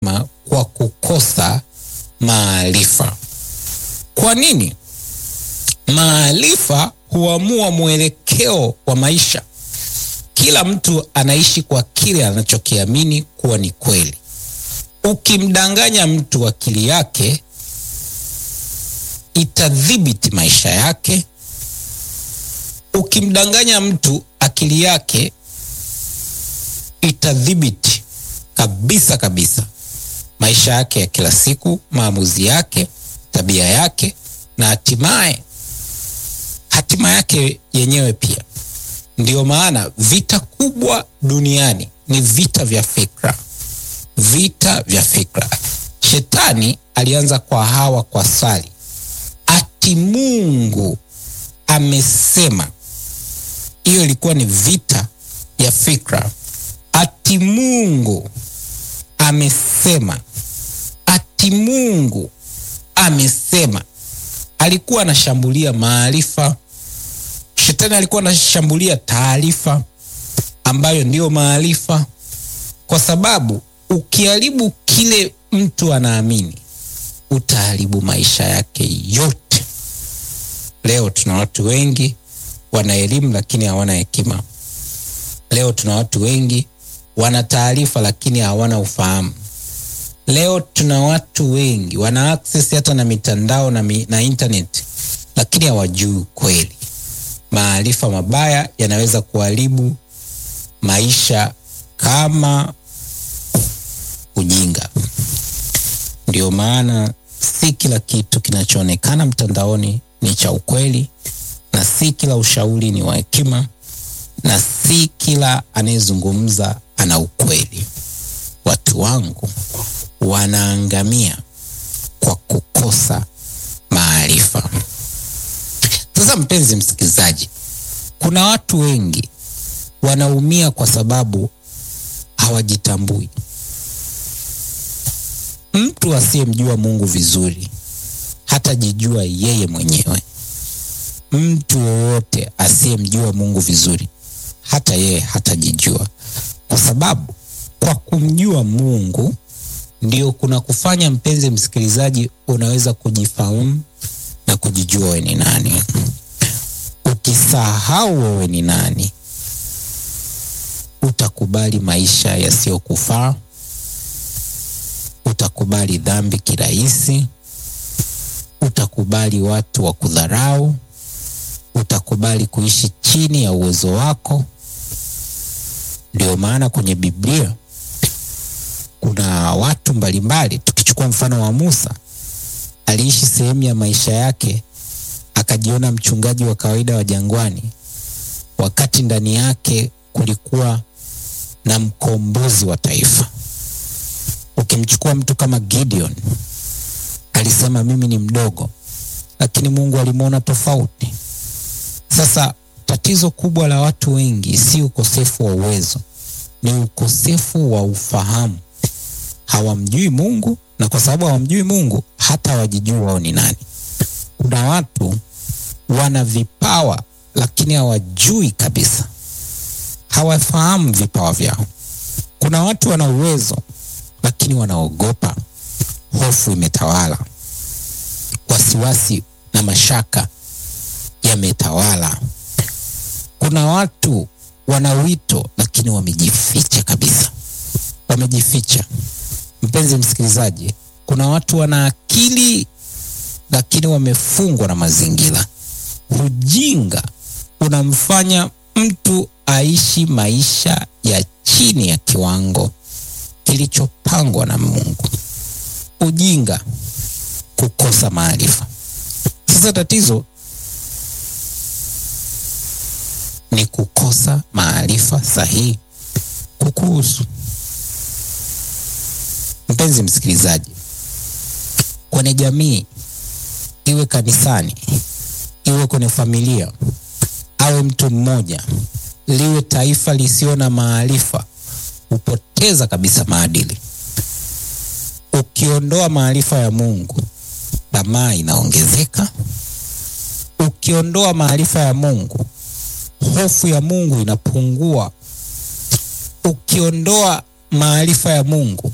anasema kwa kukosa maarifa. Kwa nini? Maarifa huamua mwelekeo wa maisha. Kila mtu anaishi kwa kile anachokiamini kuwa ni kweli. Ukimdanganya mtu akili yake itadhibiti maisha yake. Ukimdanganya mtu akili yake itadhibiti kabisa kabisa maisha yake ya kila siku, maamuzi yake, tabia yake na hatimaye hatima yake yenyewe pia. Ndiyo maana vita kubwa duniani ni vita vya fikra, vita vya fikra. Shetani alianza kwa Hawa kwa swali ati Mungu amesema. Hiyo ilikuwa ni vita ya fikra. Ati Mungu amesema, ati Mungu amesema. Alikuwa anashambulia maarifa. Shetani alikuwa anashambulia taarifa ambayo ndiyo maarifa, kwa sababu ukiharibu kile mtu anaamini utaharibu maisha yake yote. Leo tuna watu wengi wana elimu lakini hawana hekima. Leo tuna watu wengi wana taarifa lakini hawana ufahamu. Leo tuna watu wengi wana access hata na mitandao na, mi, na internet lakini hawajui kweli. Maarifa mabaya yanaweza kuharibu maisha kama ujinga. Ndio maana si kila kitu kinachoonekana mtandaoni ni cha ukweli, na si kila ushauri ni wa hekima, na si kila anayezungumza ana ukweli. Watu wangu wanaangamia kwa kukosa maarifa. Sasa mpenzi msikilizaji, kuna watu wengi wanaumia kwa sababu hawajitambui. Mtu asiyemjua Mungu vizuri hatajijua yeye mwenyewe. Mtu yoyote asiyemjua Mungu vizuri hata yeye hatajijua, kwa sababu kwa kumjua Mungu ndio kuna kufanya, mpenzi msikilizaji, unaweza kujifahamu na kujijua wewe ni nani. Ukisahau wewe ni nani, utakubali maisha yasiyokufaa, utakubali dhambi kirahisi, utakubali watu wa kudharau, utakubali kuishi chini ya uwezo wako. Ndio maana kwenye Biblia kuna watu mbalimbali. Tukichukua mfano wa Musa, aliishi sehemu ya maisha yake akajiona mchungaji wa kawaida wa jangwani, wakati ndani yake kulikuwa na mkombozi wa taifa. Ukimchukua mtu kama Gideon, alisema mimi ni mdogo, lakini Mungu alimwona tofauti. Sasa tatizo kubwa la watu wengi si ukosefu wa uwezo, ni ukosefu wa ufahamu. Hawamjui Mungu, na kwa sababu hawamjui Mungu hata hawajijui wao ni nani. Kuna watu wana vipawa lakini hawajui kabisa, hawafahamu vipawa vyao. Kuna watu wana uwezo lakini wanaogopa, hofu imetawala, wasiwasi na mashaka yametawala. Kuna watu wana wito lakini wamejificha kabisa, wamejificha. Mpenzi msikilizaji, kuna watu wana akili lakini wamefungwa na mazingira. Ujinga unamfanya mtu aishi maisha ya chini ya kiwango kilichopangwa na Mungu. Ujinga, kukosa maarifa. Sasa tatizo ni kukosa maarifa sahihi kukuhusu. Mpenzi msikilizaji, kwenye jamii, iwe kanisani, iwe kwenye familia, awe mtu mmoja, liwe taifa lisio na maarifa, hupoteza kabisa maadili. Ukiondoa maarifa ya Mungu, tamaa inaongezeka. Ukiondoa maarifa ya Mungu, hofu ya Mungu inapungua. Ukiondoa maarifa ya Mungu,